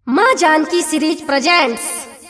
माँ Janaki series presents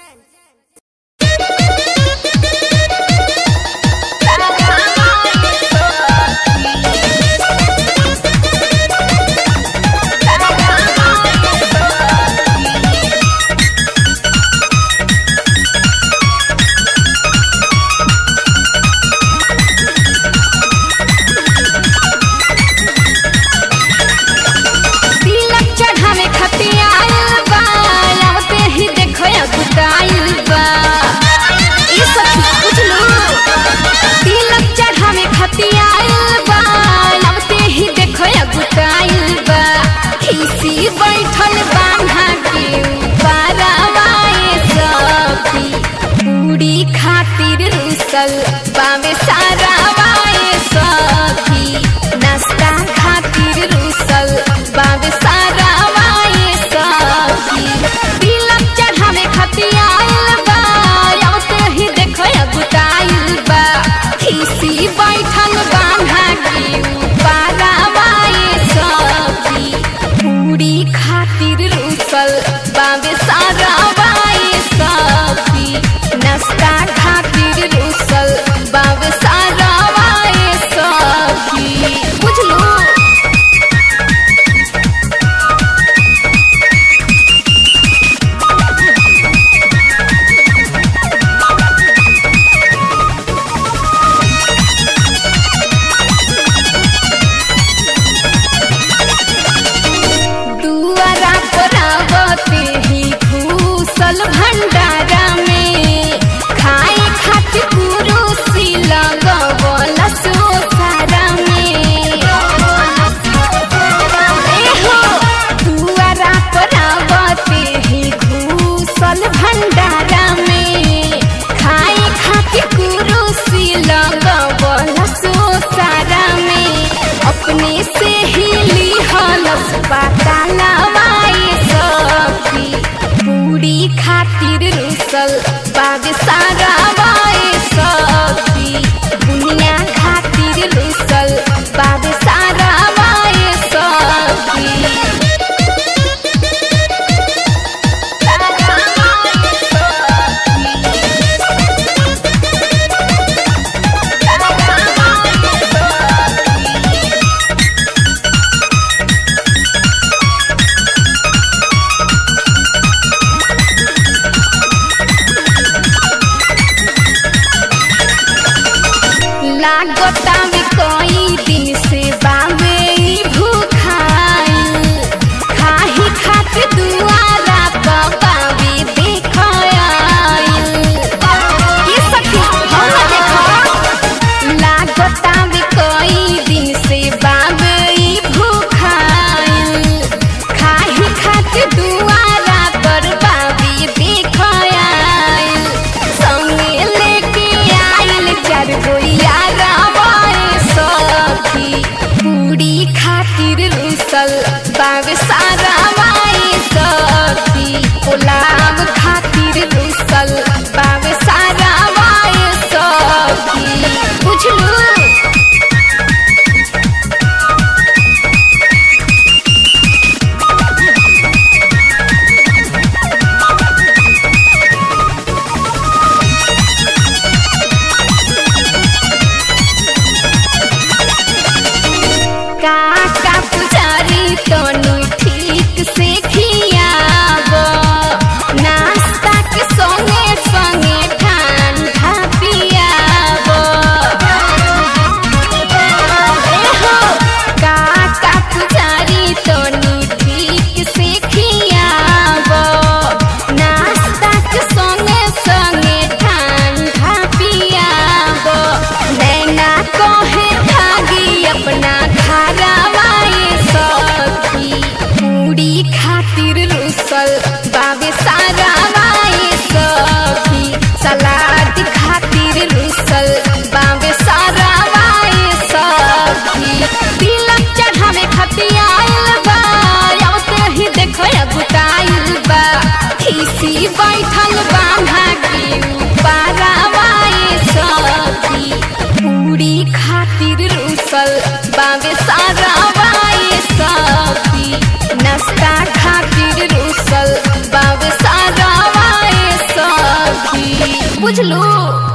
तिलक चढ़ावे खातिर आइल बा आवते ही देखो या गुटाइल बा ई सखी बुझलू तिलक चढ़ावे खातिर आइल बा आवते ही देखो या गुटाइल बा खीसी बैठल बांधा के पारावाए सखी पूरी खातिर रुसल बावे सारा वाए सखी नाश्ता खातिर रुसल बावे सारा वाए सखी तिलक चढ़ावे खातिर आइल बा आवते ही देखो या गुटाइल बा खीसी बैठल बांधा के पारा वाए सखी पूरी खातिर रुसल बावे सारा वाए सखी नाश्ता खातिर रुसल बावे सारा वाए सखी बुझलू दुआरा पर आवते ही घूसल भंडारा में खाए खातिर कुरुसी लगवल सोसारा में एहो दुआरा पर आवते ही घूसल भंडारा में खाए खातिर कुरुसी लगवल सोसारा में अपने से ही लिहलस पाता लवाए सखी पूरी खातिर रुसल बाग सारा वाए सखी दुनिया खातिर रुसल बाग सारा वाए सखी लागता में कई दिन से बावे ई भूखाइल खाही खातिर दुआरा पर बावे देख आइल ये सखी हम ना देखो लागता में कई दिन से बावे ई भूखाइल खाही खातिर दुआरा पर बावे देख आइल संगे लेके आइल चार गोइया रावाए सखी पूरी खातिर रुसल बावे सारा वाए सखी गुलाब खातिर रुसल बावे सारा वाए सखी बुझलू काका पुजारी तनु ठीक से खियाब नाश्ता के संगे संगे ठंडा पियाब एहो काका पुजारी तनु ठीक से खियाब नाश्ता के संगे संगे ठंडा पियाब नैना कहे भागी अपना घरवाए सखी पूरी खातिर रुसल बाबे सारा वाए सखी सलाद खातिर रुसल बाबे सारा वाए सखी तिलक चढ़ावे खातिर आइल बा आवते ही देखो या गुटाइल बा खीसी बैठल बांधा के पारा वाए सखी पूरी खातिर रुसल बावे सारा वाए सखी नाश्ता खातिर रुसल बुझलू